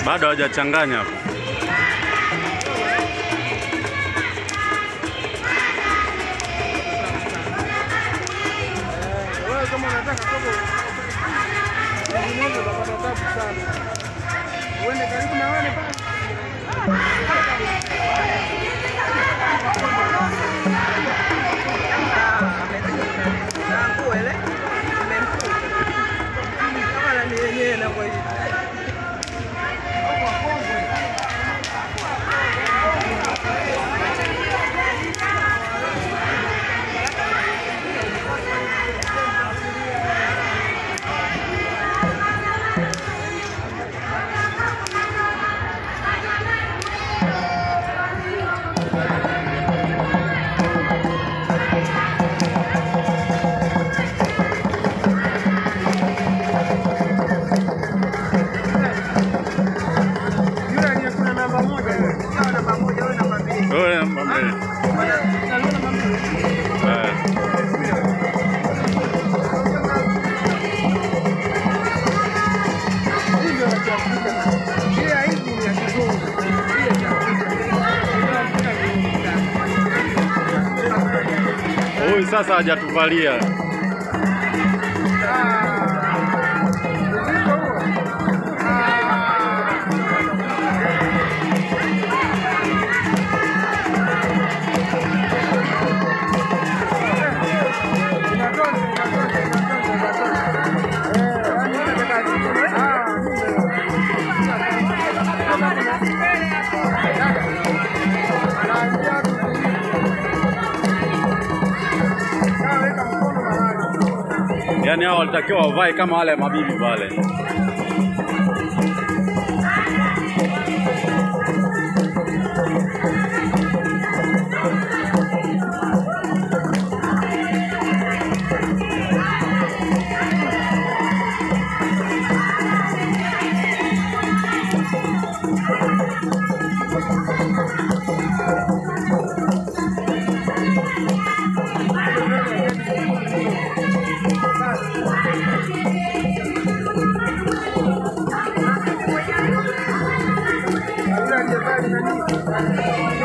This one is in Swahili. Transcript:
Bado hawajachanganya hapo. Wewe kama unataka kogo vinginevyo utapata tabu sana. Uende karibu na wale pale. Yule aliyekula namba moja yule. Wewe namba mbili. Eh. Hivyo ya Kiafrika. Ile ya hizi ni ya kizungu. Ile ya Kiafrika. Ile ya Afrika ni Huyu sasa hajatuvalia. Uzito huo. Inatosha, inatosha, inatosha, inatosha. Eh, yaani unataka- Ah, Ah, weka mkono mahali. Yaani hao walitakiwa wavae kama wale mabibi pale. Yule aliyevaa nani?